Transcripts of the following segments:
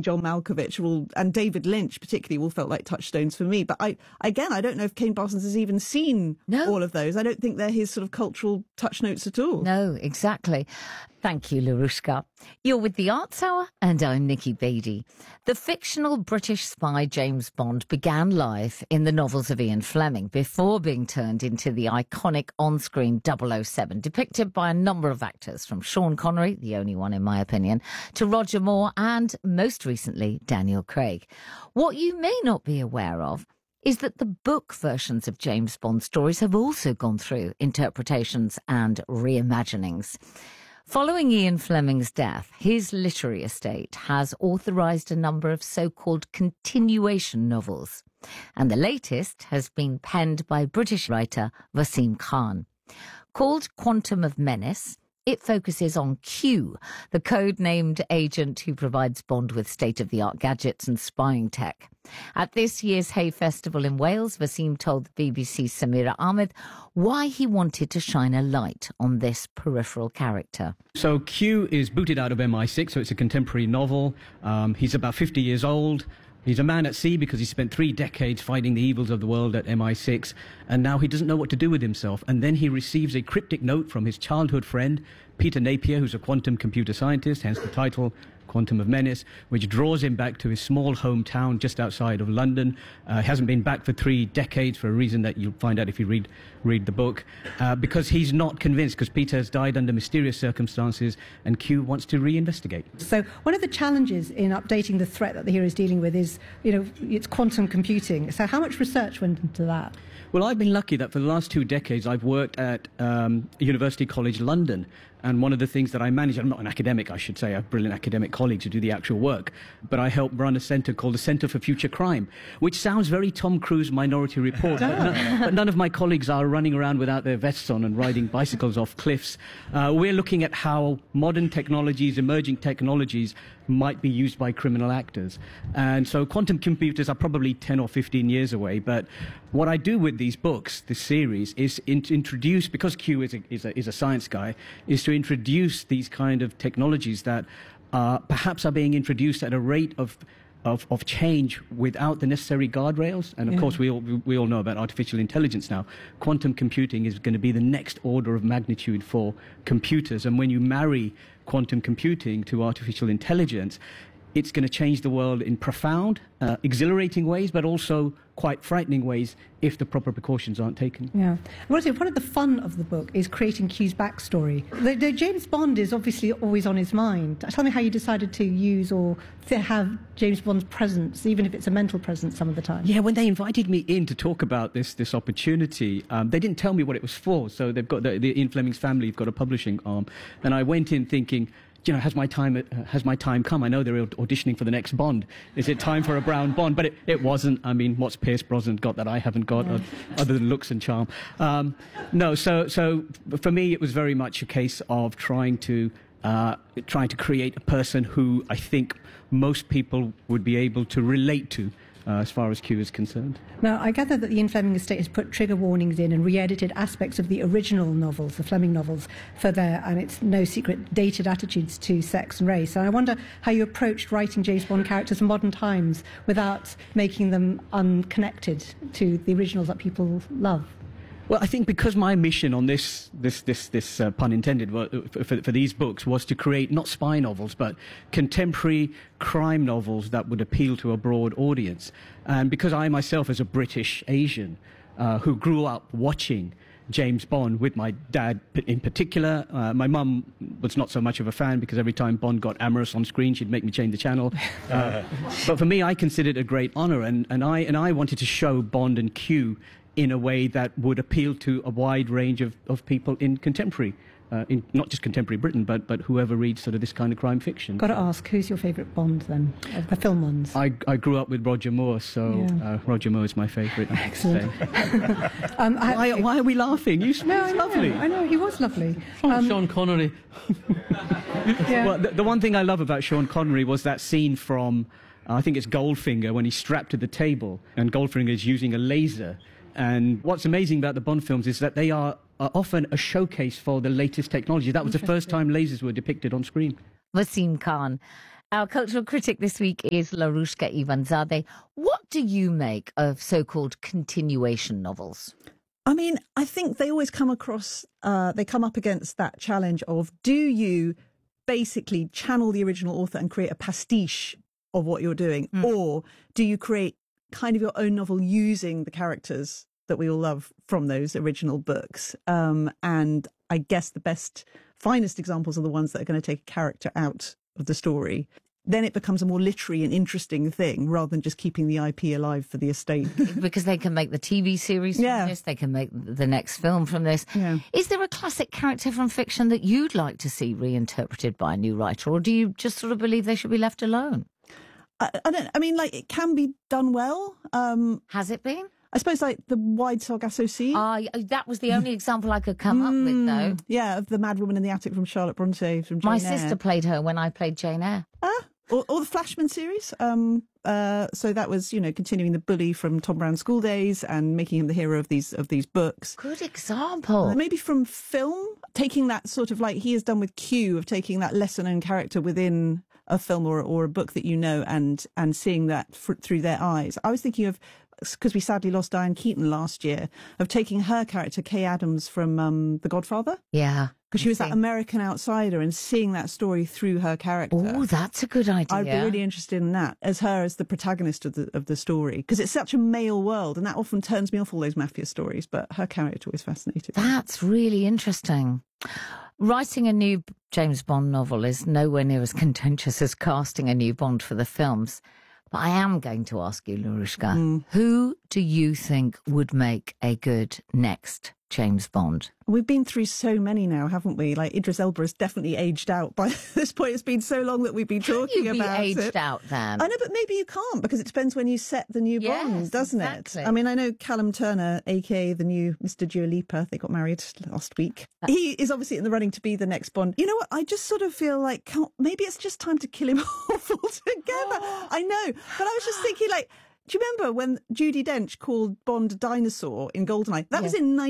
including John Malkovich, all, and David Lynch particularly, all felt like touchstones for me. But I, again, I don't know if Kane Parsons has even seen no. all of those. I don't think they're his sort of cultural touch notes at all. No, exactly. Thank you, Larushka. You're with the Arts Hour, and I'm Nikki Beattie. The fictional British spy James Bond began life in the novels of Ian Fleming before being turned into the iconic on-screen 007, depicted by a number of actors from Sean Connery, the only one in my opinion, to Roger Moore and, most recently, Daniel Craig. What you may not be aware of is that the book versions of James Bond stories have also gone through interpretations and reimaginings. Following Ian Fleming's death, his literary estate has authorised a number of so-called continuation novels, and the latest has been penned by British writer Wasim Khan. Called Quantum of Menace, it focuses on Q, the code-named agent who provides Bond with state-of-the-art gadgets and spying tech. At this year's Hay Festival in Wales, Wasim told the BBC's Samira Ahmed why he wanted to shine a light on this peripheral character. So Q is booted out of MI6, so it's a contemporary novel. Um, he's about 50 years old. He's a man at sea because he spent three decades fighting the evils of the world at MI6, and now he doesn't know what to do with himself. And then he receives a cryptic note from his childhood friend, Peter Napier, who's a quantum computer scientist, hence the title Quantum of Menace, which draws him back to his small hometown just outside of London. Uh, hasn't been back for three decades for a reason that you'll find out if you read read the book, uh, because he's not convinced because Peter has died under mysterious circumstances, and Q wants to reinvestigate. So one of the challenges in updating the threat that the hero is dealing with is, you know, it's quantum computing. So how much research went into that? Well, I've been lucky that for the last two decades I've worked at um, University College London, and one of the things that I manage, I'm not an academic, I should say, I have brilliant academic colleagues who do the actual work, but I help run a centre called the Centre for Future Crime, which sounds very Tom Cruise Minority Report, but, no, but, none of my colleagues are running around without their vests on and riding bicycles off cliffs. Uh, we're looking at how modern technologies, emerging technologies, might be used by criminal actors. And so quantum computers are probably 10 or 15 years away, but what I do with these books, this series, is in, introduce, because Q is a, is, a, is a science guy, is to introduce these kind of technologies that uh, perhaps are being introduced at a rate of of, of change without the necessary guardrails. And of yeah. course, we all, we all know about artificial intelligence now. Quantum computing is going to be the next order of magnitude for computers. And when you marry quantum computing to artificial intelligence, it's going to change the world in profound, uh, exhilarating ways, but also quite frightening ways if the proper precautions aren't taken. Yeah. What is part of the fun of the book is creating Q's backstory. The, the James Bond is obviously always on his mind. Tell me how you decided to use or to have James Bond's presence, even if it's a mental presence some of the time. Yeah, when they invited me in to talk about this this opportunity, um, they didn't tell me what it was for. So they've got the, the Ian Fleming's family have got a publishing arm, and I went in thinking you know, has my time, uh, has my time come? I know they're auditioning for the next Bond. Is it time for a brown Bond? But it, it wasn't. I mean, what's Pierce Brosnan got that I haven't got, yeah. other than looks and charm? Um, no, so, so for me, it was very much a case of trying to, uh, trying to create a person who I think most people would be able to relate to uh, as far as Q is concerned. Now, I gather that the Ian Fleming estate has put trigger warnings in and re-edited aspects of the original novels, the Fleming novels, for their, and it's no secret, dated attitudes to sex and race. And I wonder how you approached writing James Bond characters in modern times without making them unconnected to the originals that people love. Well, I think because my mission on this, this, this, this uh, pun intended, for, for these books was to create not spy novels, but contemporary crime novels that would appeal to a broad audience. And because I myself, as a British Asian, uh, who grew up watching James Bond with my dad in particular. Uh, my mum was not so much of a fan because every time Bond got amorous on screen, she'd make me change the channel. Uh, but for me, I considered it a great honor, and, and, I, and I wanted to show Bond and Q in a way that would appeal to a wide range of, of people in contemporary, uh, in not just contemporary Britain, but, but whoever reads sort of this kind of crime fiction. Got to ask, who's your favourite Bond then, of the film ones? I, I grew up with Roger Moore, so yeah. uh, Roger Moore is my favourite. Excellent. um, why, why, are we laughing? You no, I lovely. Know, I know, he was lovely. Um, Sean Connery. yeah. Well, the, the one thing I love about Sean Connery was that scene from I think it's Goldfinger when he's strapped to the table and Goldfinger is using a laser and what's amazing about the Bond films is that they are, are often a showcase for the latest technology. That was the first time lasers were depicted on screen. Wasim Khan. Our cultural critic this week is Larushka Ivanzade. What do you make of so called continuation novels? I mean, I think they always come across, uh, they come up against that challenge of do you basically channel the original author and create a pastiche of what you're doing, Mm. or do you create kind of your own novel using the characters that we all love from those original books? Um, and I guess the best, finest examples are the ones that are going to take a character out of the story. Then it becomes a more literary and interesting thing rather than just keeping the IP alive for the estate. because they can make the TV series from Yeah. this, they can make the next film from this. Yeah. Is there a classic character from fiction that you'd like to see reinterpreted by a new writer, or do you just sort of believe they should be left alone? I, I don't. I mean, like it can be done well. Um, Has it been? I suppose like the Wide Sargasso Sea. Ah, that was the only example I could come up with, though. Mm, yeah, of the Mad Woman in the Attic from Charlotte Bronte from Jane My Eyre. sister played her when I played Jane Eyre. Ah, or, or the Flashman series. Um, uh, so that was you know continuing the bully from Tom Brown's school days and making him the hero of these of these books. Good example. Maybe from film, taking that sort of like he has done with Q of taking that lesser known character within a film or or a book that you know and and seeing that fr- through their eyes. I was thinking of because we sadly lost Diane Keaton last year of taking her character Kay Adams from um, The Godfather Yeah. because she was that see. American outsider and seeing that story through her character. Oh, that's a good idea. I'd be really interested in that as her as the protagonist of the of the story because it's such a male world and that often turns me off all those mafia stories. But her character always fascinated me. That's really interesting. Writing a new James Bond novel is nowhere near as contentious as casting a new Bond for the films. But I am going to ask you, Larushka, Hmm. who do you think would make a good next James Bond? We've been through so many now, haven't we? Like Idris Elba has definitely aged out by this point. It's been so long that we've been talking You'd be about aged it. out then. I know, but maybe you can't because it depends when you set the new Yes, Bond, doesn't exactly. it? I mean, I know Callum Turner, aka the new Mr. Dua Lipa, they got married last week. Uh, He is obviously in the running to be the next Bond. You know what? I just sort of feel like can't, maybe it's just time to kill him off altogether. I know, but I was just thinking, like. Do you remember when Judy Dench called Bond a dinosaur in Goldeneye? That was in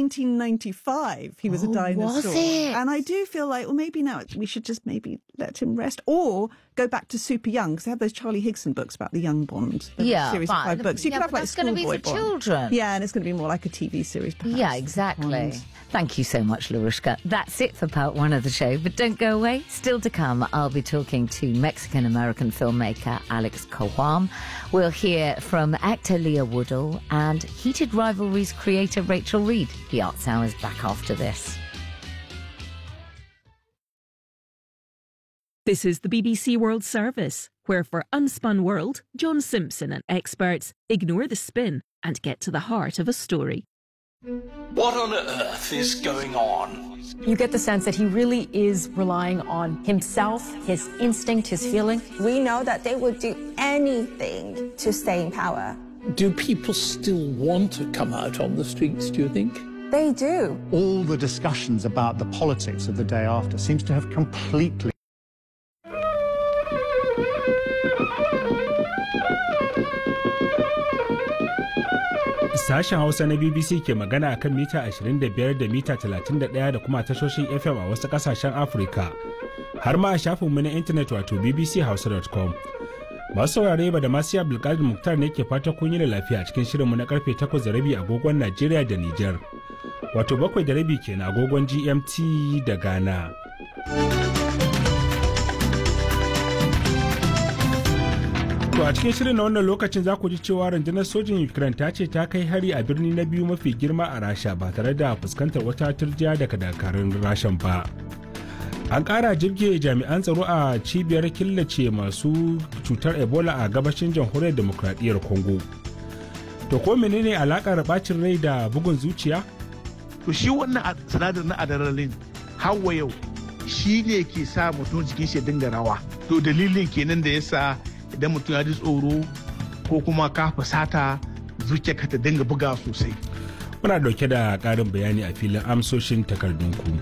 1995. He was Oh, a dinosaur. was it? And I do feel like, well, maybe now we should just maybe let him rest or go back to super young because they have those Charlie Higson books about the young Bond. The Yeah, series but- of five books. You yeah, could have but like that's gonna be schoolboy for Bond. children. Yeah, and it's going to be more like a TV series, perhaps. Yeah, exactly. Bond. Thank you so much, Larushka. That's it for part one of the show, but don't go away. Still to come, I'll be talking to Mexican American filmmaker Alex Coham. We'll hear from actor Leah Woodall and Heated Rivalries creator Rachel Reed. The Arts Hour is back after this. This is the BBC World Service, where for Unspun World, John Simpson and experts ignore the spin and get to the heart of a story. What on earth is going on? You get the sense that he really is relying on himself, his instinct, his feeling. We know that they would do anything to stay in power. Do people still want to come out on the streets, do you think? They do. all the discussions about the politics of the day after seems to have completely Sashen Hausa na BBC ke magana a kan mita 25 da mita 31 da kuma tashoshin FM a wasu kasashen Afirka. Har ma a shafinmu na intanet wato bbchausa.com. Masu saurare ba da masu Abdulkadir Muktar ne ke fata kun yi da lafiya a cikin shirinmu na karfe 8 da rabi agogon Najeriya da Nijar. Wato bakwai da rabi kenan agogon GMT da Ghana. To a cikin shirin na wannan lokacin za ku ji cewa rundunar sojin Ukraine ta ce ta kai hari a birni na biyu mafi girma a Rasha ba tare da fuskantar wata turjiya daga dakarun Rashan ba. An ƙara jirge jami'an tsaro a cibiyar killace masu cutar Ebola a gabashin jamhuriyar demokradiyyar Congo. To ko menene alakar bacin rai da bugun zuciya? to shi wannan sinadar na adrenaline hawa yau shi ne ke sa mutum jikin shi ya dinga rawa to dalilin kenan da yasa idan mutum ya ji tsoro ko kuma ka fusata zuciyarka ta dinga buga sosai Muna dauke da ƙarin bayani a filin amsoshin takardunku.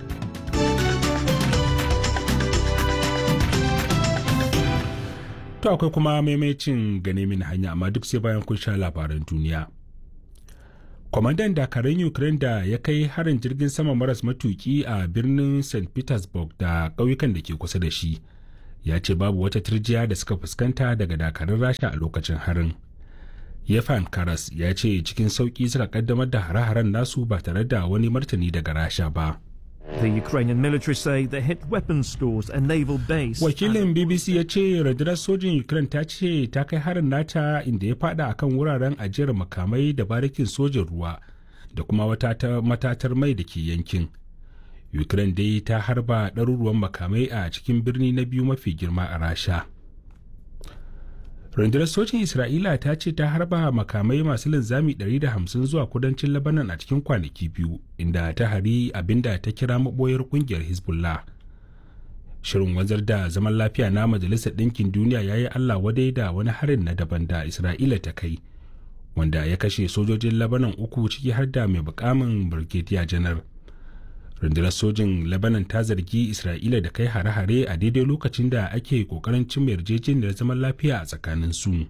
To akwai kuma maimacin gane min hanya amma duk sai bayan kun sha labaran duniya. Kwamandan dakarun Ukraine da ya kai harin jirgin sama maras matuki a birnin St. Petersburg da ƙauyukan da ke kusa da shi ya ce babu wata turjiya da suka fuskanta daga dakarun rasha a lokacin harin yefan karas ya ce cikin sauƙi suka kaddamar da hare-haren nasu ba tare da wani martani daga rasha ba The Ukrainian military say they hit weapons stores and naval base. Wakilin BBC ya ce rundunar sojin Ukraine ta ce ta kai harin nata inda ya fada akan wuraren ajiyar makamai da barikin sojin ruwa da kuma wata matatar mai da ke yankin. Ukraine dai ta harba ɗaruruwan makamai a cikin birni na biyu mafi girma a Rasha. rundunar sojin isra'ila ta ce ta harba makamai masu linzami 150 zuwa kudancin labanan a cikin kwanaki biyu inda ta hari abinda ta kira maboyar kungiyar hezbollah shirin wanzar da zaman lafiya na majalisar ɗinkin duniya ya yi allah wadai da wani harin na daban da isra'ila ta kai wanda ya kashe sojojin labanan uku ciki har da mai bukamin brigadier janar rundunar sojin lebanon ta zargi isra'ila da kai hare-hare a daidai lokacin da ake kokarin cimma yarjejeniyar zaman lafiya a tsakanin su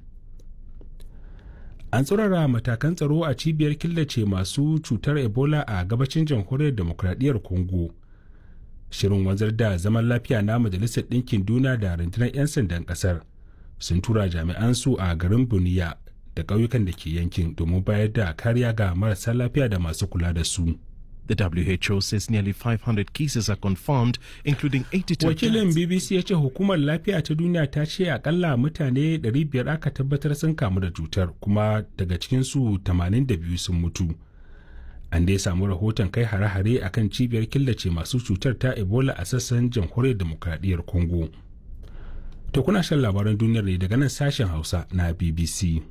an tsurara matakan tsaro a cibiyar killace masu cutar ebola a gabacin jamhuriyar demokradiyyar congo shirin wanzar da zaman lafiya na majalisar ɗinkin duniya da rundunar 'yan sandan ƙasar sun tura jami'an su a garin buniya da ƙauyukan da ke yankin domin bayar da kariya ga marasa lafiya da masu kula da su. The WHO says nearly 500 cases are confirmed, including 82 Wakilin BBC ya ce hukumar lafiya ta duniya ta ce akalla mutane 500 aka tabbatar sun kamu da cutar kuma daga cikinsu 82 sun mutu. An dai samu rahoton kai hare-hare a kan cibiyar killace masu cutar ta Ebola a sassan jamhuriyar demokradiyyar Congo. To kuna shan labaran duniyar ne daga nan sashen Hausa na BBC.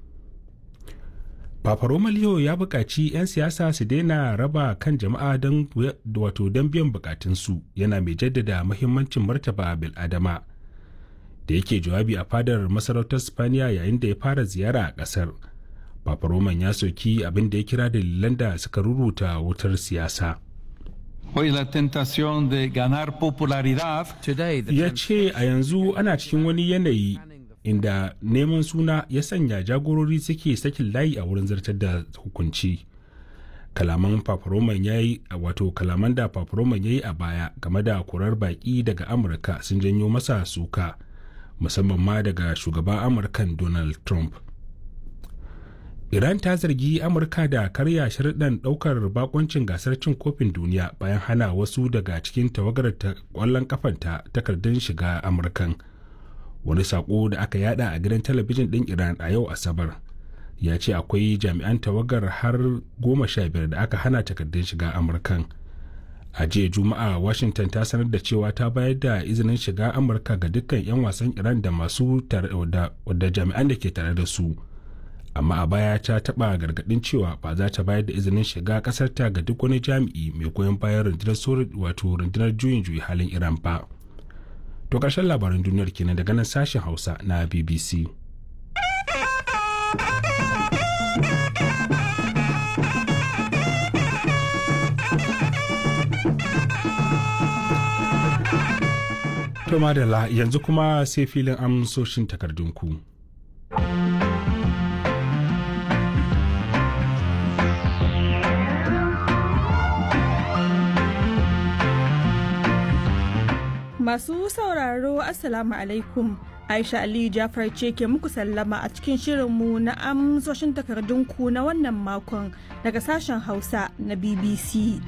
Papa Roma Leo ya buƙaci 'yan siyasa su daina raba kan jama'a don wato don biyan bukatunsu yana mai jaddada muhimmancin martaba bil'adama da yake jawabi a fadar masarautar Spaniya yayin da ya fara ziyara a ƙasar. Papa Roman ya soki abin da ya kira dalilan da suka ruruta wutar siyasa. Hoy la tentación de ganar popularidad. Ya ce a yanzu ana cikin wani yanayi inda neman suna ya sanya jagorori suke sakin layi a wurin zartar da hukunci kalaman paparoman ya yi wato kalaman da paparoman ya yi a baya game da kurar baki daga amurka sun janyo masa suka musamman ma daga shugaban amurkan donald trump iran ta zargi amurka da karya sharuɗan ɗaukar bakoncin gasar cin kofin duniya bayan hana wasu daga cikin tawagar ƙwallon kafanta takardun shiga amurkan wani sako da aka yada a gidan talabijin ɗin iran a yau asabar ya ce akwai jami'an tawagar har goma sha biyar da aka hana takardun shiga amurkan a jiya juma'a washington ta sanar da cewa ta bayar da izinin shiga amurka ga dukkan 'yan wasan iran da masu da jami'an da ke tare da su amma a baya ta taba gargadin cewa ba za ta bayar da izinin shiga kasarta ga duk wani jami'i mai goyon bayan rundunar wato rundunar juyin juyi halin iran ba. To ƙarshen labaran duniyar kenan daga nan sashen Hausa na BBC. To madalla yanzu kuma sai filin amsoshin takardunku. Masu sauraro Assalamu alaikum. Aisha Aliyu Jafar ce ke muku sallama a cikin shirinmu na amsoshin takardunku na wannan makon daga sashen Hausa na BBC.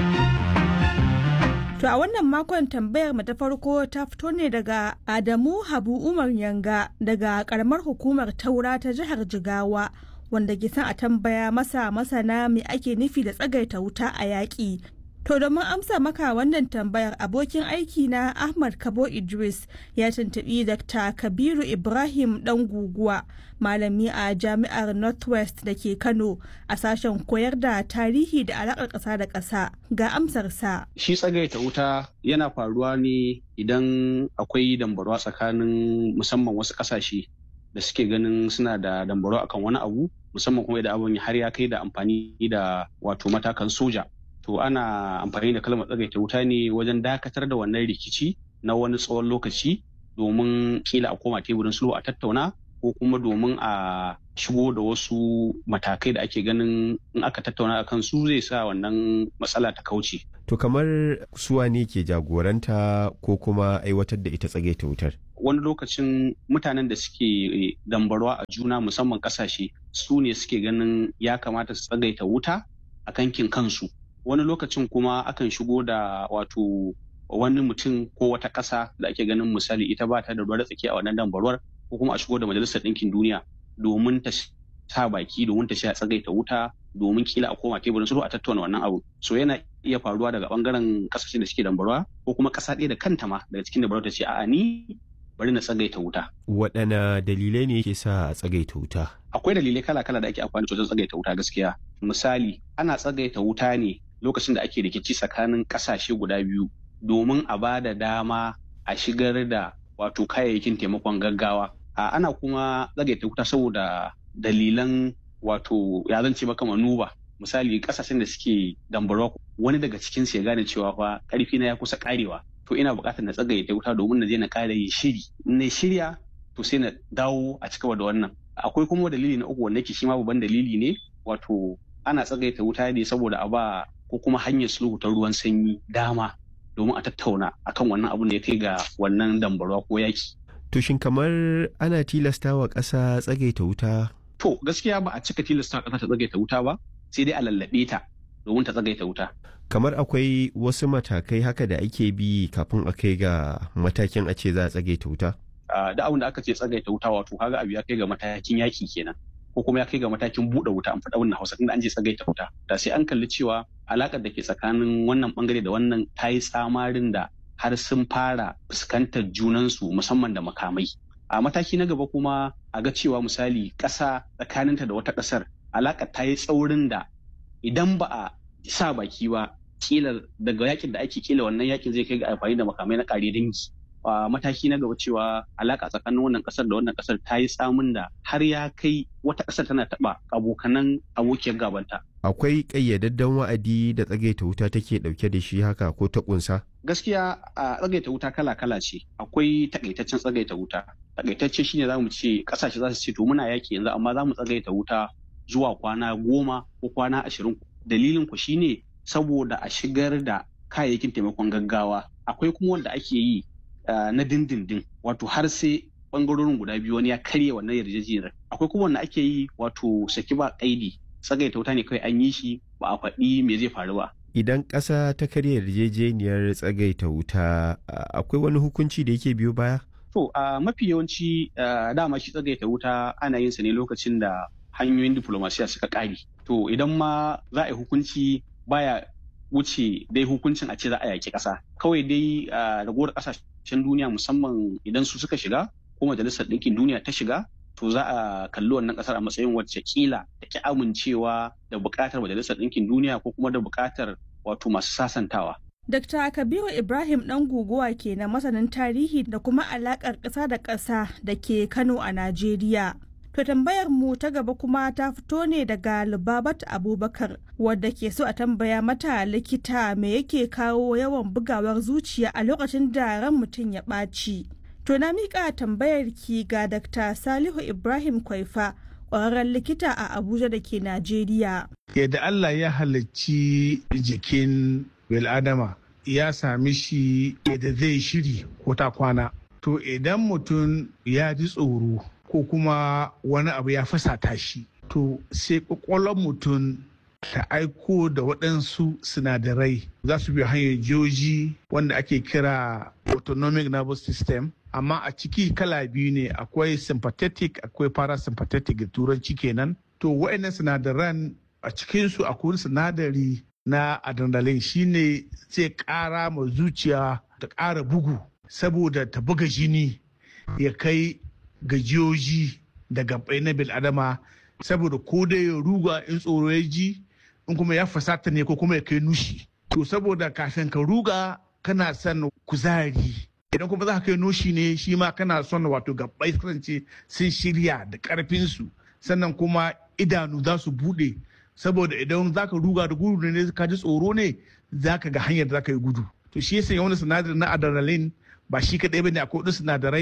To a wannan makon tambayar mu ta farko ta fito ne daga Adamu Habu Umar Yanga daga karamar hukumar Taura ta jihar Jigawa wanda ke son a tambaya masa masana me ake nufi da tsagaita wuta a yaƙi To domin amsa maka wannan tambayar abokin aiki na Ahmad Kabo Idris ya tuntubi Dr. Kabiru Ibrahim dan guguwa malami a jami'ar Northwest da ke Kano a sashen koyar da tarihi da alaƙar ƙasa da ƙasa ga amsarsa. Shi tsagaita wuta yana faruwa ne idan akwai dambarwa tsakanin musamman wasu ƙasashe da suke ganin suna da dambarwa akan wani abu musamman kuma idan abin har ya kai da amfani da wato matakan soja. to ana amfani da kalmar tsagaita wuta ne wajen dakatar da wannan rikici na wani tsawon lokaci domin kila a koma teburin sulhu a tattauna ko kuma domin a shigo da wasu matakai da ake ganin in aka tattauna a kan su zai sa wannan matsala ta kauce. To kamar suwa ne ke jagoranta ko kuma aiwatar da ita tsage ta wutar? Wani lokacin mutanen da suke dambarwa a juna musamman kasashe su ne suke ganin ya kamata su tsagaita wuta a kankin kansu. Wani lokacin kuma akan shigo da wato wani mutum ko wata ƙasa da ake ganin misali ita ba ta da ruwa tsaki a wannan dambarwar ko kuma a shigo da majalisar ɗinkin duniya domin ta sa baki domin ta sha tsagaita wuta domin kila a koma teburin sulhu a tattauna wannan abu so yana iya faruwa daga bangaren kasashen da suke dambarwa ko kuma ƙasa ɗaya da kanta ma daga cikin dambarwa ta ce a'a ni bari na tsagaita wuta waɗanne dalilai ne ke sa a tsagaita wuta akwai dalilai kala-kala da ake amfani da wajen tsagaita wuta gaskiya misali ana tsagaita wuta ne lokacin da ake rikici tsakanin ƙasashe guda biyu domin a ba da dama a shigar da wato kayayyakin taimakon gaggawa a ana kuma tsagaita wuta saboda dalilan wato ya zance maka manuba misali kasashen da suke dambarwa wani daga cikin su ya gane cewa fa karfi na ya kusa karewa to ina buƙatar na tsagaita wuta domin na je na kare yi shiri in na shirya to sai na dawo a cigaba da wannan akwai kuma dalili na uku wanda ke shi ma babban dalili ne wato ana tsagaita wuta ne saboda a ba ko kuma hanyar sulhu ta ruwan sanyi dama domin a tattauna akan wannan abun da ya kai ga wannan dambarwa ko yaki To shin kamar ana tilasta wa ƙasa tsagaita wuta? To gaskiya ba a cika tilasta ƙasa ta tsagaita wuta ba, sai dai a lallaɓe ta domin ta tsagaita wuta. Kamar akwai wasu matakai haka da ake bi kafin a kai ga matakin a ce za a tsagaita wuta? Da abin da aka ce tsagaita wuta wato kaga abu ya kai ga matakin yaki kenan. ko kuma ya kai ga matakin buɗe wuta an faɗa wannan hausa tunda an je tsagaita wuta da sai an kalli cewa alaƙar da ke tsakanin wannan bangare da wannan ta yi tsamarin da har sun fara fuskantar junansu musamman da makamai a mataki na gaba kuma a ga cewa misali ƙasa tsakaninta da wata ƙasar alaƙa ta yi tsaurin da idan ba a sa baki ba kila daga yakin da ake kila wannan yakin zai kai ga amfani da makamai na ƙare dangi a mataki na gaba cewa alaƙa tsakanin wannan ƙasar da wannan ƙasar ta yi tsamin da har ya kai wata ƙasar tana taɓa abokanan abokiyar gabanta akwai ƙayyadadden wa'adi da tsagaita wuta take ɗauke da shi haka ko ta ƙunsa? Gaskiya a tsagaita wuta kala-kala ce akwai takaitaccen tsagaita wuta. Takaitacce shine za mu ce ƙasashe za su ce to muna yaki yanzu amma za mu tsagaita wuta zuwa kwana goma ko kwana ashirin. Dalilin ku shine saboda a shigar da kayayyakin taimakon gaggawa. Akwai kuma wanda ake yi na dindindin wato har sai bangarorin guda biyu wani ya karya wannan yarjejeniyar. Akwai kuma wanda ake yi wato saki ba kaidi tsagaita wuta ne kawai an yi shi ba a faɗi me zai faru ba. Idan ƙasa ta karya yarjejeniyar tsagaita wuta akwai wani hukunci da yake biyo baya? To a mafi yawanci dama shi tsagaita wuta ana yin sa ne lokacin da hanyoyin diplomasiya suka ƙare. To idan ma za a yi hukunci baya wuce dai hukuncin a ce za a yaƙi ƙasa. Kawai dai ragowar ƙasashen duniya musamman idan su suka shiga ko majalisar ɗinkin duniya ta shiga to za a kalli wannan kasar a matsayin wacce kila da ki amincewa da bukatar majalisar ɗinkin duniya ko kuma da bukatar wato masu sasantawa. Dr. Kabiru Ibrahim ɗan guguwa ke na masanin tarihi da kuma alaƙar ƙasa da ƙasa da ke Kano a Najeriya. To tambayar mu ta gaba kuma ta fito ne daga Lubabat Abubakar wadda ke so a tambaya mata likita me yake kawo yawan bugawar zuciya a lokacin da ran mutum ya ɓaci. To na miƙa tambayar ki ga Dr. Salihu Ibrahim Kwaifa, ƙwararren likita a Abuja da ke Najeriya. Yadda Allah ya halicci jikin bil'adama ya sami shi yadda zai shiri ko ta kwana. To idan mutum ya ji tsoro ko kuma wani abu ya fasata shi, to sai ƙwaƙwalon mutum ta aiko da waɗansu sinadarai za su bi hanyar joji wanda ake kira autonomic nervous system amma a ciki kala biyu ne akwai sympathetic akwai parasympathetic da turanci kenan to wa'annan sinadaran a cikinsu akwai sinadari na adrenaline shine zai ƙara ma zuciya ta ƙara bugu saboda ta buga jini ya kai gajiyoji da gabai na bil'adama saboda ko dai ya ruga in tsoro ya ji in kuma ya fasata ne ko kuma ya kai nushi to saboda kafin ka ruga kana son kuzari idan kuma za ka kai noshi ne shi ma kana son wato gabbai kasance sun shirya da karfinsu sannan kuma idanu za su bude saboda idan za ka ruga da gudu ne ka ji tsoro ne za ka ga hanyar da za ka yi gudu to shi yasa wani sinadari na adrenaline ba shi kaɗai ba ne akwai wasu sinadarai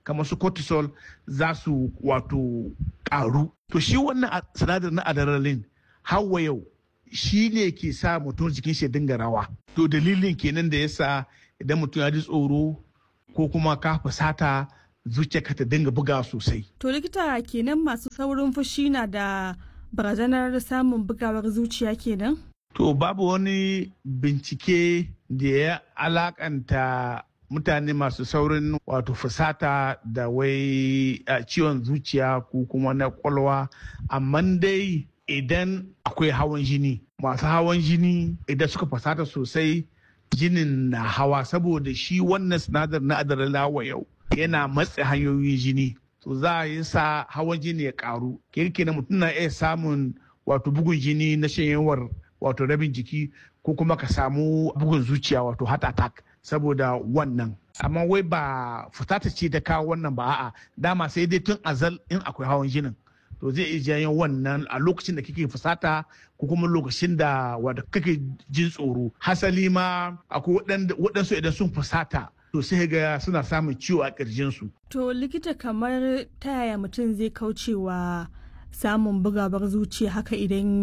kamar su cortisol za su wato karu to shi wannan sinadarin na adrenaline hawa yau shi ne ke sa mutum jikin shi dinga rawa to dalilin kenan da yasa idan mutum ya ji tsoro ko kuma ka fusata zuciyarka ta dinga buga sosai to likita kenan masu saurin fushi na da barazanar samun bugawar zuciya kenan to babu wani bincike da ya alakanta mutane masu saurin wato fusata da wai ciwon zuciya ko kuma na kwalwa amma dai idan akwai hawan jini masu hawan jini idan suka fusata sosai jinin na hawa saboda shi wannan sinadar na adrenaline yau yana matse hanyoyin jini to za a yi sa hawan jini ya karu kirki na mutum na iya samun wato bugun jini na shanyewar wato rabin jiki ko kuma ka samu bugun zuciya wato heart attack saboda wannan amma wai ba fitata ce ta kawo wannan ba a'a dama sai dai tun azal in akwai hawan jinin to zai iya janyo wannan a lokacin da kake fusata ko kuma lokacin da wanda kake jin tsoro hasali ma akwai waɗansu idan sun fusata to sai ga suna samun ciwo a ƙirjinsu. To likita kamar ta yaya mutum zai kaucewa samun bugawar zuciya haka idan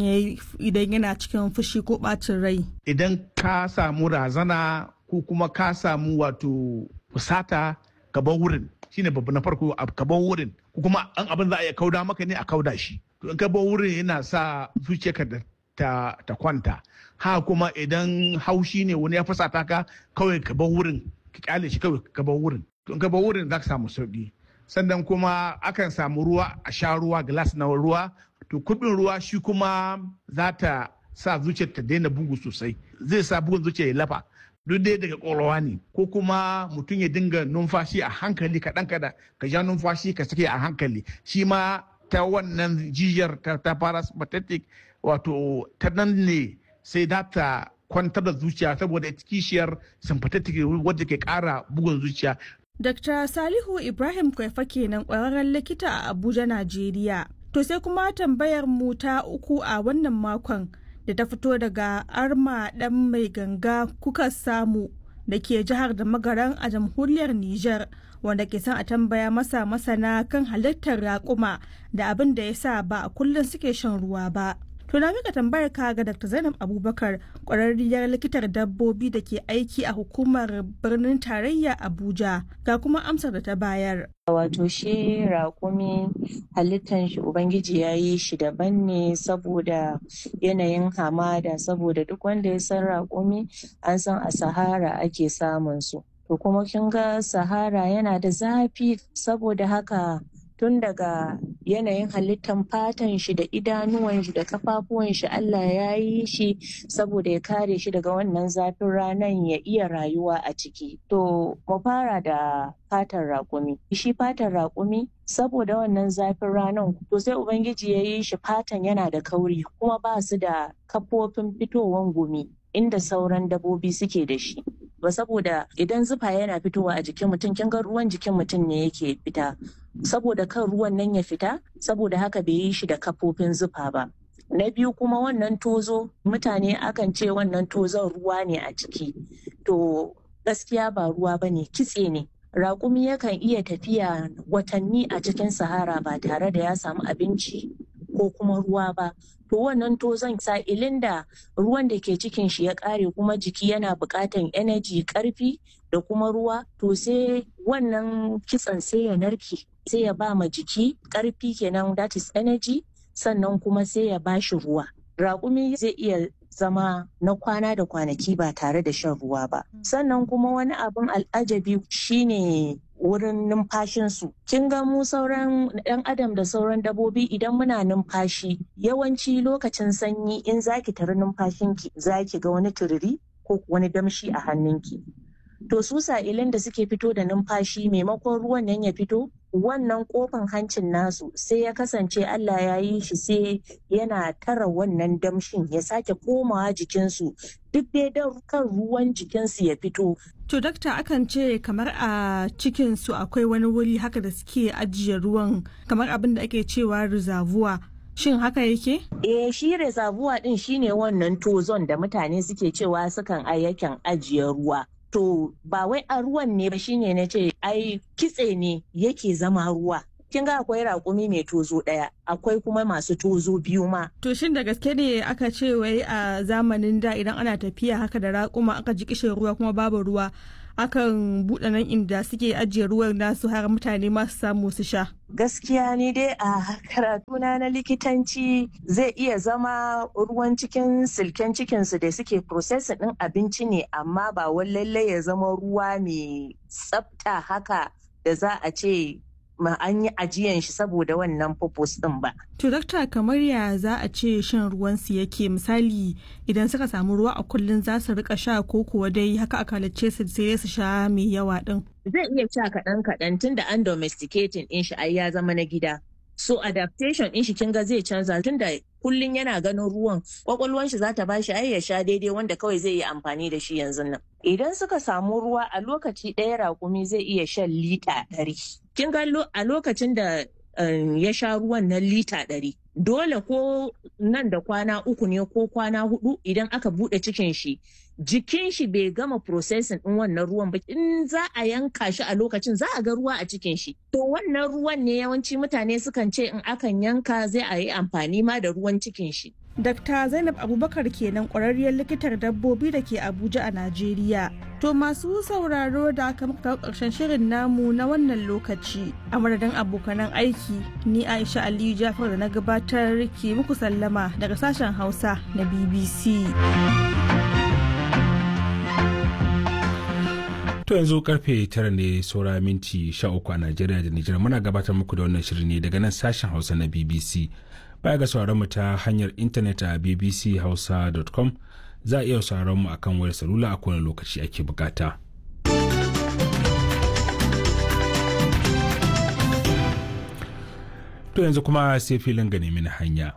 yana cikin fushi ko ɓacin rai? Idan ka samu razana ko kuma ka samu wato fusata ka bar wurin shine babu na farko ka bar wurin ko kuma an abin za a iya kauda maka ne a kauda shi. To in ka bar wurin yana sa zuciyarka ta, ta kwanta. Ha kuma idan haushi ne wani ya fusata ka kawai ka bar wurin ka kyale shi kawai ka bar wurin to in ka bar wurin za ka samu sauki sannan kuma akan samu ruwa a sha ruwa glass na ruwa to kubin ruwa shi kuma za ta sa zuciyar ta daina bugu sosai zai sa bugun zuciya ya lafa duk dai daga ƙwaƙwalwa ne ko kuma mutum ya dinga numfashi a hankali kaɗan kaɗan ka ja numfashi ka sake a hankali shi ma ta wannan jijiyar ta parasympathetic wato ta nan ne sai data kwantar da zuciya saboda kishiyar sympathetic wadda ke kara bugun zuciya. Dr. Salihu Ibrahim Kwaifa kenan kwararren likita a Abuja, Najeriya. To sai kuma tambayar mu ta uku a wannan makon da ta fito daga Arma ɗan mai ganga kuka samu da ke jihar da magaran a jamhuriyar Nijar wanda ke son a tambaya masa masana kan halittar raƙuma da abin da ya sa ba a kullum suke shan ruwa ba. To na mika tambayar ka ga Dr. Zainab Abubakar kwararriyar likitar dabbobi da ke aiki a hukumar birnin tarayya Abuja ga kuma amsar da ta bayar. Wato shi raƙumi halittan shi Ubangiji ya yi shi daban ne saboda yanayin hamada saboda duk wanda ya san raƙumi an san a Sahara ake samun su. To kuma kin ga Sahara yana da zafi saboda haka tun daga yanayin halittan fatan shi da idanuwan shi da kafafuwan shi Allah ya yi shi saboda ya kare shi daga wannan zafin ranan ya iya rayuwa a ciki. To mu fara da fatan raƙumi. Shi fatan raƙumi saboda wannan zafin ranan to sai Ubangiji ya yi shi fatan yana da kauri kuma ba su da kafofin fitowan gumi inda sauran dabobi suke da shi. ba saboda idan zufa yana fitowa a jikin mutum kin ga ruwan jikin mutum ne yake fita saboda kan ruwan nan ya fita saboda haka bai yi shi da kafofin zufa ba na biyu kuma wannan tozo mutane akan ce wannan tozon ruwa ne a ciki to gaskiya ba ruwa ba ne kitse ne raƙumi yakan iya tafiya watanni a cikin sahara ba tare da ya samu abinci ko kuma ruwa ba to wannan tozon sa'ilin da ruwan da ke cikin shi ya ƙare kuma jiki yana buƙatan energy ƙarfi da kuma ruwa to sai wannan kitsen sai ya narke sai ya ba ma jiki ƙarfi kenan that is energy sannan kuma sai ya ba shi ruwa raƙumi zai iya zama na kwana da kwanaki ba tare da shan ruwa ba sannan kuma wani abin al'ajabi shine wurin numfashinsu. Kin ga mu sauran ɗan adam da sauran dabobi idan muna numfashi yawanci lokacin sanyi in zaki tari numfashinki zaki ga wani turiri ko wani damshi a hannunki. To su sa'ilin da suke fito da numfashi maimakon ruwan nan ya fito wannan kofan hancin nasu sai ya kasance Allah ya yi shi sai yana tara wannan damshin ya sake komawa jikinsu duk dai don kan ruwan jikinsu ya fito. To dakta akan ce kamar a cikinsu akwai wani wuri haka da suke ajiye ruwan kamar abin da ake cewa rizavuwa. Shin haka yake? Eh shi rezabuwa din shine wannan tozon da mutane suke cewa sukan ayyakan ajiye ruwa. to ba wai a ruwan ne ba shine na ce ai kitse ne yake zama ruwa kin ga akwai raƙumi mai tozo ɗaya akwai kuma masu tozo biyu ma To shin da gaske ne aka ce wai a zamanin da idan ana tafiya haka da raƙuma aka ji kishin ruwa kuma babu ruwa akan buɗe nan inda suke ajiye ruwan nasu har mutane masu samu su sha. gaskiya ni dai a karatuna na likitanci zai iya zama ruwan cikin silken cikinsu da suke processing ɗin abinci ne amma ba wai lallai ya zama ruwa mai tsafta haka da za a ce ma an yi ajiyan shi saboda wannan purpose din ba. To dakta kamar ya za a ce shan ruwansu yake misali idan suka samu ruwa a kullum za su rika sha ko kuwa dai haka aka halicce su sai su sha mai yawa din. Zai iya sha kaɗan kaɗan tun da an domesticating in shi ai ya zama na gida. So adaptation in shi kin ga zai canza tun da kullum yana ganin ruwan kwakwalwan shi za ta bashi ai ya sha daidai wanda kawai zai yi amfani da shi yanzu nan. Idan suka samu ruwa a lokaci ɗaya raƙumi zai iya shan lita ɗari. Kin ga a lokacin da ya sha ruwan na lita ɗari. Dole ko nan da kwana uku ne ko kwana hudu idan aka buɗe cikin shi jikin shi bai gama processing din wannan ruwan ba in za a yanka shi a lokacin za a ga ruwa a cikin shi to wannan ruwan ne yawanci mutane sukan ce in akan yanka zai a yi amfani ma da ruwan cikin shi Dr. Zainab Abubakar kenan ƙwararriyar likitar dabbobi da ke Abuja a Najeriya. To masu sauraro da aka muka ƙarshen shirin namu na wannan lokaci a madadin abokanan aiki ni Aisha Aliyu Jafar da na gabatar ke muku sallama daga sashen Hausa na BBC. To yanzu karfe tara ne saura minti sha uku a Najeriya da Nijar muna gabatar muku da wannan shirin ne daga nan sashen Hausa na BBC. Baya ga sauraron mu ta hanyar intanet a bbchausa.com za a iya sauraron mu akan wayar salula a kowane lokaci ake bukata. To yanzu kuma sai filin ga nemi hanya.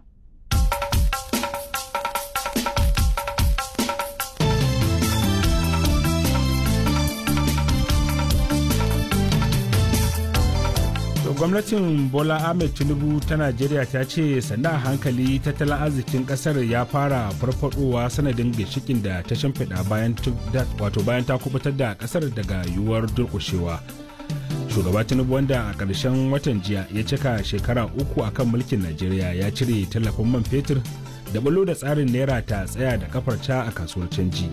gwamnatin bola ahmed tinubu ta najeriya ta ce sanda hankali tattalin arzikin kasar ya fara farfadowa sanadin ginshikin da ta shimfiɗa bayan wato bayan ta kubutar da kasar daga yiwuwar durƙushewa shugaba tinubu wanda a ƙarshen watan jiya ya cika shekara uku akan mulkin najeriya ya cire tallafin man fetur da bulo da tsarin naira ta tsaya da kafarta a kasuwar canji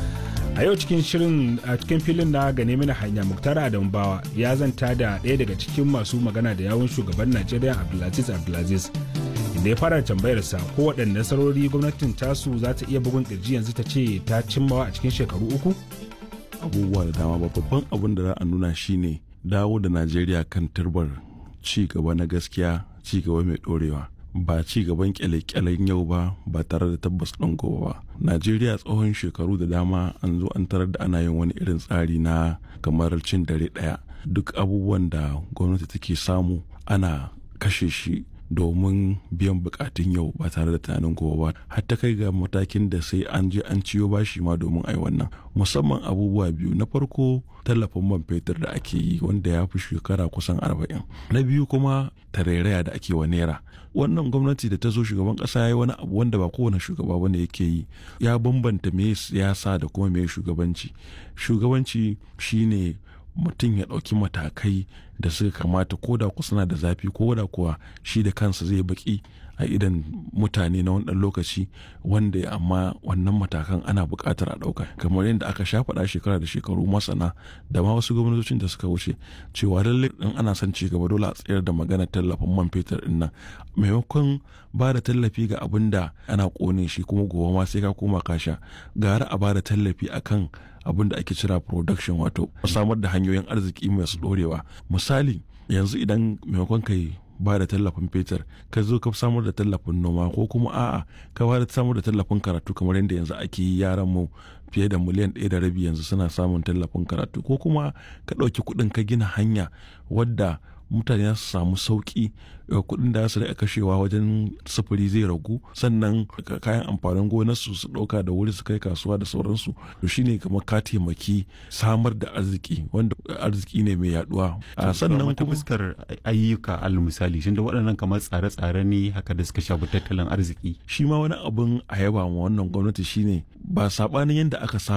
a yau cikin shirin a cikin filin na gane mini hanya muktar adam bawa ya zanta da ɗaya daga cikin masu magana da yawun shugaban najeriya abdulaziz abdulaziz inda ya fara tambayarsa ko waɗanne nasarori gwamnatin tasu za ta iya bugun ƙirji yanzu ta ce ta cimmawa a cikin shekaru uku abubuwa da dama babban abin da za a nuna shine dawo da najeriya kan turbar ci gaba na gaskiya ci gaba mai ɗorewa ba ci gaban kyale-kyalen yau ba ba tare da tabbas ɗin gobe ba najeriya tsohon shekaru da dama an zo an tarar da ana yin wani irin tsari na kamar cin dare ɗaya duk abubuwan da gwamnati take samu ana kashe shi domin biyan bukatun yau ba tare da tunanin gobe ba har ta kai ga matakin da sai an je an ciyo bashi ma domin ai wannan musamman abubuwa biyu na farko tallafin man fetur da ake yi wanda ya fi shekara kusan arba'in na biyu kuma tarairaya da ake wa naira wannan gwamnati da ta zo shugaban kasa ya yi wani abu wanda ba kowane shugaba bane yake yi ya bambanta me siyasa da kuma me shugabanci shugabanci shine mutum ya ɗauki matakai da suka kamata ko da ku suna da zafi ko da kuwa shi da kansa zai baki a idan mutane na wani lokaci wanda amma wannan matakan ana buƙatar a ɗauka kamar yadda aka sha faɗa shekara da shekaru masana da ma wasu gwamnatocin da suka wuce cewa lallai in ana son ci gaba dole a tsayar da magana tallafin man fetur ɗin nan maimakon ba da tallafi ga abin da ana ƙone shi kuma gobe ma sai ka koma ka sha gara a ba da tallafi akan abin da ake cira production wato samar da hanyoyin arziki masu ɗorewa misali yanzu idan maimakon kai ba da tallafin fetur ka zo ka samar da tallafin noma ko kuma a'a ka ba da samar da tallafin karatu kamar yadda yanzu ake yi yaran mu fiye da miliyan ɗaya da rabi yanzu suna samun tallafin karatu ko kuma ka ɗauki kuɗin ka gina hanya wadda mutane za su samu sauki kuɗin da su rika kashewa wajen sufuri zai ragu sannan kayan amfanin gonarsu su ɗauka da wuri su kai kasuwa da sauransu to shine kamar ka taimaki samar da arziki wanda arziki ne mai yaduwa sannan ta fuskar ayyuka al misali shin da waɗannan kamar tsare-tsare ne haka da suka shafi tattalin arziki shi ma wani abin a yaba ma wannan gwamnati shine ba sabanin yadda aka saba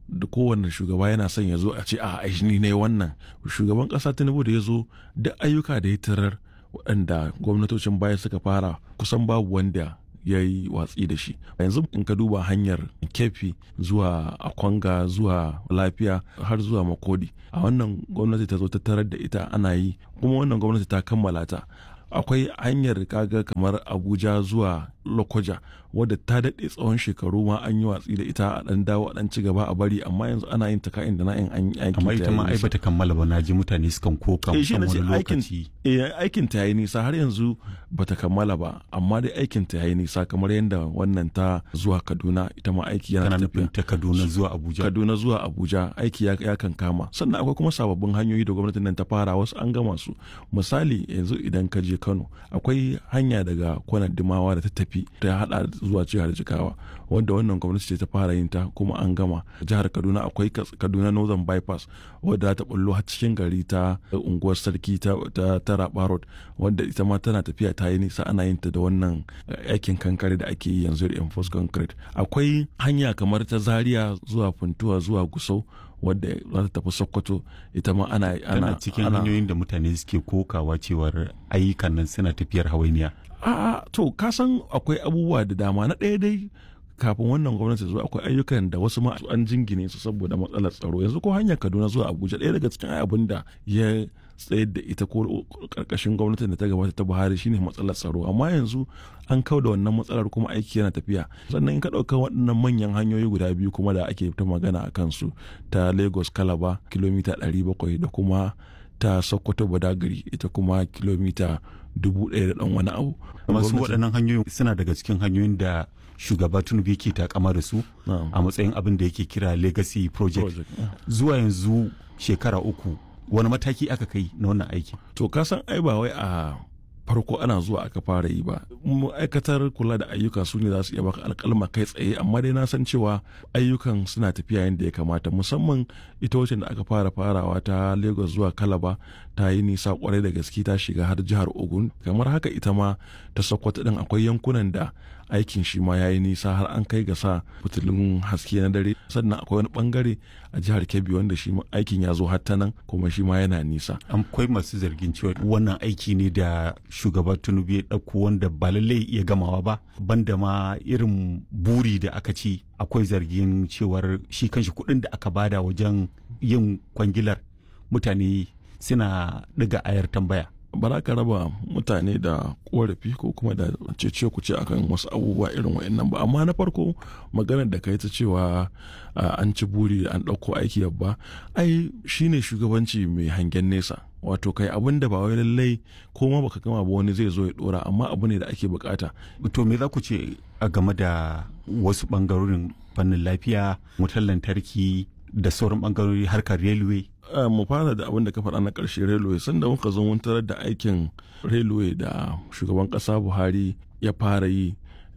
da kowane shugaba yana son ya zo a ce a ni ne wannan shugaban kasa tinubu da ya zo da ayyuka da ya tarar waɗanda gwamnatocin baya suka fara kusan babu wanda ya yi watsi da shi yanzu in ka duba hanyar kefi zuwa akwanga zuwa lafiya har zuwa makodi a wannan gwamnati ta zo ta tarar da ita ana yi kuma wannan gwamnati ta kammala ta akwai hanyar kaga kamar abuja zuwa lokoja wadda ta daɗe tsawon shekaru ma an yi watsi da ita a ɗan dawo a ɗan ci gaba a bari amma yanzu ana yin ta ka'in da na'in an yi amma ita ma ai bata kammala ba na ji mutane sukan koka kan wani lokaci aikin ta yayi nisa har yanzu bata kammala ba amma dai aikin ta yayi nisa kamar yadda wannan ta zuwa kaduna ita ma aiki yana tafiya ta kaduna zuwa abuja kaduna zuwa abuja aiki ya kan kama sannan akwai kuma sababbin hanyoyi da gwamnatin nan ta fara wasu an gama su misali yanzu idan ka je kano akwai hanya daga kwanan dimawa da ta tafi ta hada zuwa jihar jigawa wanda wannan gwamnati ce ta fara yin ta kuma an gama jihar kaduna akwai kaduna northern bypass wadda ta bullo har cikin gari ta unguwar sarki ta taraba road wadda ita ma tana tafiya ta yi nisa ana yin ta da wannan aikin kankare da ake yi yanzu da enforced concrete akwai hanya kamar ta zaria zuwa funtuwa zuwa gusau wadda za ta tafi sokoto ita ma ana ana cikin hanyoyin da mutane suke kokawa cewar ayyukan nan suna tafiyar hawainiya a'a to ka san akwai abubuwa da dama na ɗaya dai kafin wannan gwamnati zuwa akwai ayyukan da wasu ma an jingine su saboda matsalar tsaro yanzu ko hanyar kaduna zuwa abuja ɗaya daga cikin abin da ya tsayar da ita ko karkashin gwamnatin da ta gabata ta buhari shine matsalar tsaro amma yanzu an kau da wannan matsalar kuma aiki yana tafiya sannan in ka ɗauka waɗannan manyan hanyoyi guda biyu kuma da ake ta magana a kansu ta lagos kalaba kilomita 700 da kuma ta sokoto badagari ita kuma kilomita dubu ɗaya da ɗan wani abu. masu waɗannan hanyoyin suna daga cikin hanyoyin da shugaba tinubu yake takama da su a matsayin abin da yake kira legacy project zuwa yanzu shekara uku wani mataki aka kai na wannan aiki to ka san ai ba wai a farko ana zuwa aka fara yi ba ma'aikatar kula da ayyuka su ne za su iya baka alkalma kai tsaye amma dai na san cewa ayyukan suna tafiya yadda ya kamata musamman ita wacce da aka fara farawa ta lagos zuwa kalaba ta yi nisa kwarai da gaske ta shiga har jihar ogun kamar haka ita ma ta sokoto din akwai yankunan da aikin shi ma ya yi nisa har an kai ga sa fitilun haske na dare sannan akwai wani bangare a jihar kebbi wanda shi aikin ya zo har ta nan kuma shi ma yana nisa akwai masu zargin cewa wannan aiki ne da shugaba tinubu ya ɗauko wanda ba lallai iya gamawa ba banda ma irin buri da aka ci akwai zargin cewar shi kanshi kuɗin da aka bada wajen yin kwangilar mutane suna ɗiga ayar tambaya ba za ka raba mutane da korafi ko kuma da cece ku ce akan wasu abubuwa irin wa'annan ba amma na farko maganar da kai ta cewa an ci buri an ɗauko aiki babba ai shine shugabanci mai hangen nesa wato kai abin da ba wai lallai ko ma baka gama ba wani zai zo ya dora amma abu ne da ake bukata to me za ku ce a game da wasu bangarorin fannin lafiya wutar lantarki da sauran bangarori harkar railway mu fara da abin da ka faɗa na ƙarshe railway sanda muka zo mun tarar da aikin railway da shugaban ƙasa buhari ya fara yi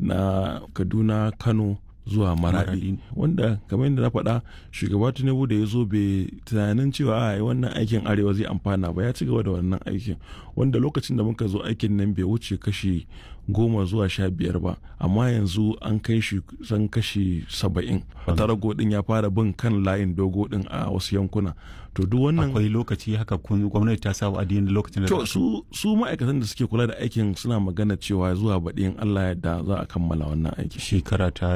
na kaduna kano zuwa maradi wanda kamar yadda na faɗa shugaba tinubu da ya zo bai tunanin cewa a wannan aikin arewa zai amfana ba ya ci gaba da wannan aikin wanda lokacin da muka zo aikin nan bai wuce kashi goma zuwa sha biyar ba amma yanzu an kai shi san kashi saba'in tarago din ya fara bin kan layin dogo din a wasu yankuna to duk wannan akwai lokaci haka kun gwamnati ta sa wa'adi da lokacin da to su su ma'aikatan da suke kula da aikin suna magana cewa zuwa baɗi in Allah yadda za a kammala wannan aiki shekara ta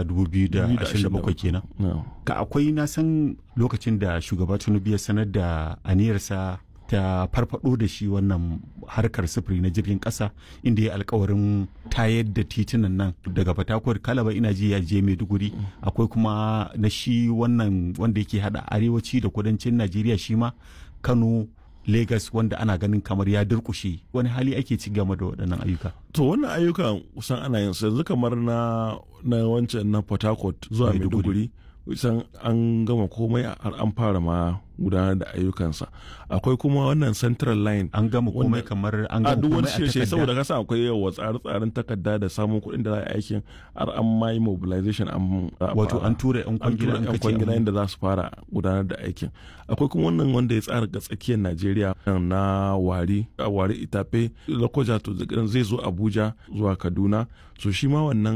2027 kenan ka akwai na san lokacin da shugaba Tinubu ya sanar da aniyarsa ta farfado da shi wannan harkar sufuri na jirgin kasa inda ya alkawarin tayar da titunan nan daga fatakwar kalaba ina ji ya je maiduguri akwai kuma na shi wannan wanda yake hada arewaci da kudancin najeriya shi ma kano Legas wanda ana ganin kamar ya durkushe wani hali ake ci gama da waɗannan ayyuka. To wannan ayyukan kusan ana yin yanzu kamar na na wancan na Port Harcourt zuwa Maiduguri kusan an gama komai har an fara ma gudanar da ayyukansa akwai kuma wannan central line an gama komai kamar an gama komai a takarda saboda kasa akwai yawa tsare-tsaren takarda da samun kuɗin da za a aikin har an ma yi mobilization an wato an tura yan kwangila an kwangila inda za su fara gudanar da aikin akwai kuma wannan wanda ya tsara ga tsakiyar Najeriya na wari a wari itafe lokoja to zai zo Abuja zuwa Kaduna so shi ma wannan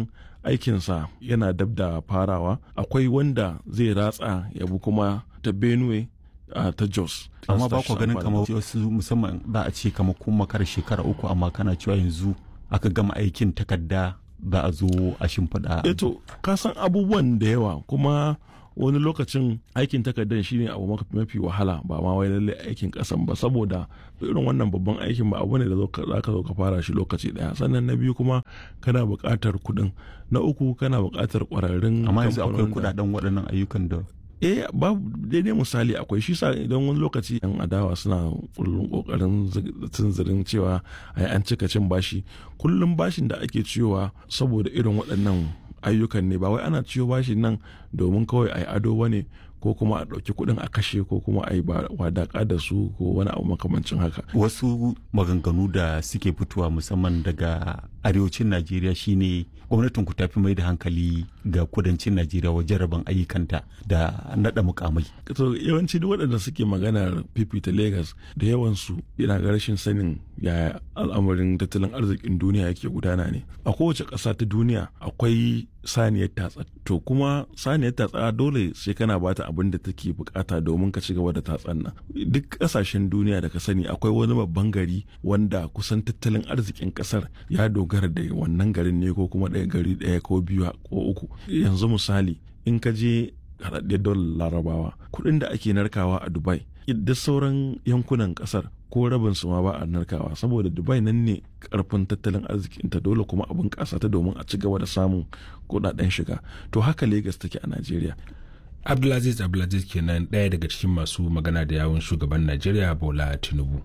aikinsa yana dab da farawa akwai wanda zai ratsa ya bi kuma ta benue a ta jos amma ba ku ganin kamar wasu musamman za a ce kamar kun makar shekara uku amma kana cewa yanzu aka gama aikin takarda za a zo a shimfiɗa eto ka san abubuwan da yawa kuma wani lokacin aikin takardar shine abu mafi wahala ba ma wai lalle aikin kasan ba saboda irin wannan babban aikin ba abu ne da za ka zo ka fara shi lokaci daya sannan na biyu kuma kana buƙatar kuɗin na uku kana buƙatar ƙwararrun amma yanzu akwai kuɗaɗen waɗannan ayyukan da eh babu daidai misali akwai shi sa idan wani lokaci yan adawa suna kullum kokarin tunzirin cewa ai an cika cin bashi kullum bashin da ake ciyowa saboda irin waɗannan ayyukan ne ba wai ana ciyo bashin nan domin kawai ai ado ba ne ko kuma a ɗauki kuɗin a kashe ko kuma a yi wadaƙa da su ko wani abu makamancin haka. Wasu maganganu da suke fitowa musamman daga arewacin Najeriya shine gwamnatin ku tafi mai da hankali ga kudancin Najeriya wajen rabon ayyukanta da naɗa mukamai. To yawanci duk waɗanda suke maganar fifita Legas da yawansu yana ga rashin sanin yaya al'amarin tattalin arzikin duniya yake gudana ne. A kowace ƙasa ta duniya akwai saniyar tatsa to kuma saniyar tatsa dole sai kana bata abin da take bukata domin ka ci gaba da tatsan nan duk kasashen duniya da ka sani akwai wani babban gari wanda kusan tattalin arzikin kasar ya dogara da wannan garin ne ko kuma ɗaya gari ɗaya ko biyu ko uku yanzu misali in ka je haɗaɗɗiyar dolar larabawa kuɗin da ake narkawa a dubai duk sauran yankunan kasar ko rabin su ma ba a narkawa saboda dubai nan ne karfin tattalin arzikinta dole kuma abin kasa ta domin a ci gaba da samun kudaden shiga to haka lagos take a najeriya abdulaziz abdulaziz kenan ɗaya daga cikin masu magana da yawun shugaban najeriya bola tinubu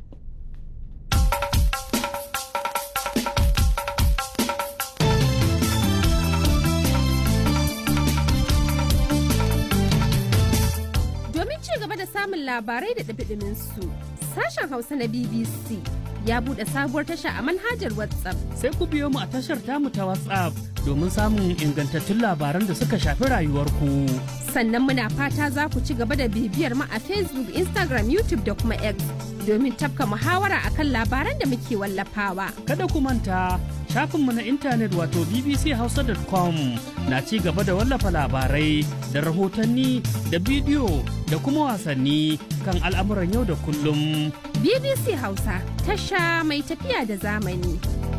domin ci gaba da samun labarai da ɗabiɗimin su sashen hausa na bbc ya buɗe sabuwar tasha a manhajar WhatsApp. Sai ku biyo mu a tashar tamu ta WhatsApp domin samun ingantattun labaran da suka shafi rayuwarku. Sannan muna fata za ku ci gaba da bibiyar mu a Facebook, Instagram, YouTube da kuma X domin tafka muhawara akan labaran da muke wallafawa. Kada ku manta shafinmu na intanet wato bbchausa.com na ci gaba da wallafa labarai da rahotanni da bidiyo da kuma wasanni kan al'amuran yau da kullum. BBC Hausa tasha mai tafiya da zamani.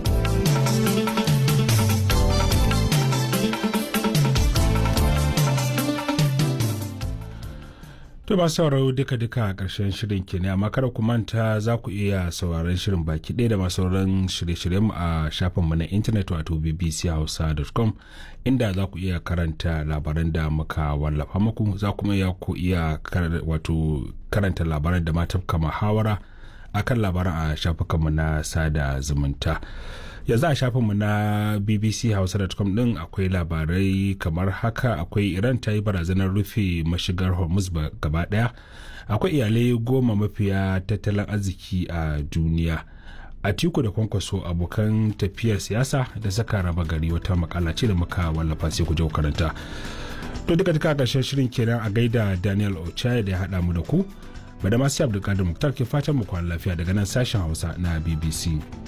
To ba sauraro duka-duka a ƙarshen shirin ke ne amma kada ku manta za ku iya sauraron shirin baki ɗaya da masu sauran shirye-shiryen a shafinmu na intanet wato bbchausa.com inda za ku iya karanta labaran da muka wallafa muku za kuma iya ku iya wato karanta labaran da ma tafka muhawara akan labaran a shafukanmu na sada zumunta. yanzu a shafinmu na bbchausa.com din akwai labarai kamar haka akwai iran ta yi barazanar rufe mashigar hormuz gaba daya akwai iyalai goma mafiya tattalin arziki a duniya a tiku da kwankwaso abokan tafiyar siyasa da saka raba gari wata makala ce da muka wallafa sai ku je karanta to duka duka karshen shirin kenan a gaida daniel ochaya da ya haɗa mu da ku bada masu abdulkadir muktar ke fatan mu kwana lafiya daga nan sashen hausa na bbc